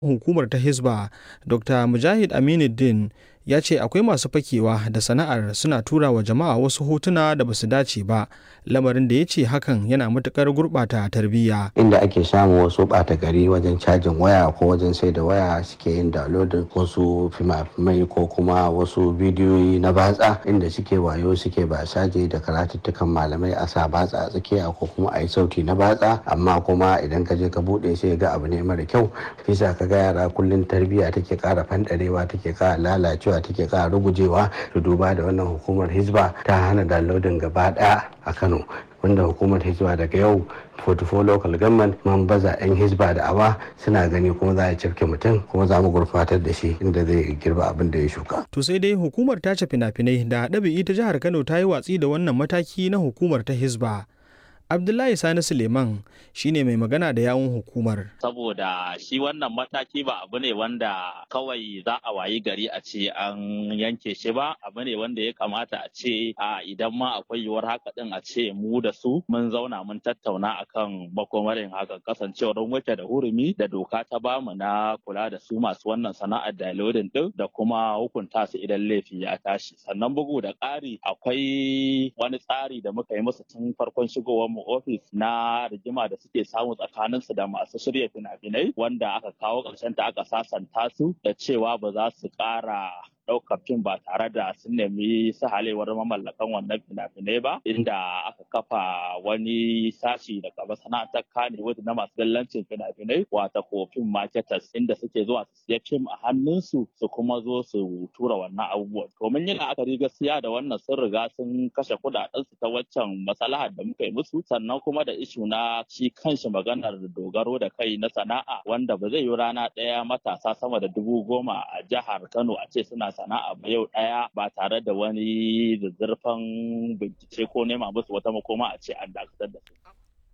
hukumar ta Hisba, Dr. Mujahid Aminuddin ya ce akwai masu fakewa da sana'ar suna tura wa jama'a wasu hotuna da basu dace ba, lamarin da ya ce hakan yana matuƙar gurɓata tarbiyya. inda ake samun wasu ɓata gari wajen cajin waya ko wajen sai da waya suke yin downloading wasu fima-fimai ko kuma wasu bidiyoyi na batsa inda suke wayo suke basaje da karatuttukan malamai a sa batsa a tsakiya ko kuma a yi sauti na batsa amma kuma idan ka je ka buɗe sai ga abu ne mara kyau fisa ka ga yara kullum tarbiyya take ƙara fanɗarewa take ƙara lalacewa take ƙara rugujewa da duba da wannan hukumar hizba ta hana downloading gaba ɗaya a kano wanda hukumar hizba daga yau 44 local government man baza 'yan hizba da awa suna gani kuma za a cafke mutum kuma za mu gurfatar da shi inda zai girba abin da ya shuka. To sai dai hukumar tace fina-finai da ɗabi'i ta jihar Kano ta yi watsi da wannan mataki na hukumar ta hizba. Abdullahi Sani Suleiman shine mai magana da yawun hukumar. Saboda shi wannan mataki ba abu ne wanda kawai za a wayi gari a ce an yanke shi ba, abu ne wanda ya kamata a ce a idan ma akwai yiwuwar haka din a ce mu da su mun zauna mun tattauna akan makomarin haka kasancewar wuce da hurumi da doka ta bamu na kula da su masu wannan sana'ar downloading din da kuma hukunta su idan laifi ya tashi. Sannan bugu da ƙari akwai wani tsari da muka yi musu tun farkon shigowar mu ofis na rigima da suke samu tsakaninsu da masu shirya fina-finai wanda aka kawo ƙarshen ta aka sasanta su da cewa ba za su ƙara ɗaukar fim ba tare da sun nemi sahalewar mamallakan wannan fina-finai ba inda aka kafa wani sashi daga masana'antar kanewood na masu dallancin fina-finai wata ko fim marketers inda suke zuwa su siya fim a hannunsu su kuma zo su tura wannan abubuwan domin yin la'akari gaskiya da wannan sun riga sun kashe kuɗaɗensu ta waccan masalahar da muka yi musu sannan kuma da ishu na shi kanshi maganar dogaro da kai na sana'a wanda ba zai yi rana ɗaya matasa sama da dubu goma a jihar Kano a ce suna sana'a ba yau ɗaya ba tare da wani zazzarfan bincike ko nema musu wata makoma a ce an dakatar da su.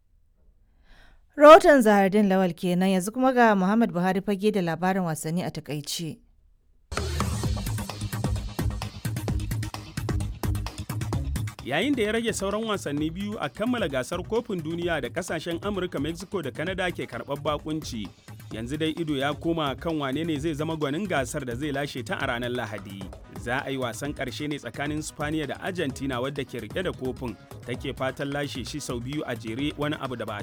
Rahoton Zahardin Lawal kenan yanzu kuma ga Muhammad Buhari fage da labarin wasanni a takaice. yayin da ya rage sauran wasanni biyu a kammala gasar kofin duniya da kasashen amurka mexico da canada ke karɓar bakunci yanzu dai ido ya koma kan wane ne zai zama gwanin gasar da zai lashe ta a ranar lahadi za a yi wasan ƙarshe ne tsakanin spaniya da argentina wadda ke rike da kofin take fatan lashe shi sau biyu a jere wani abu da ba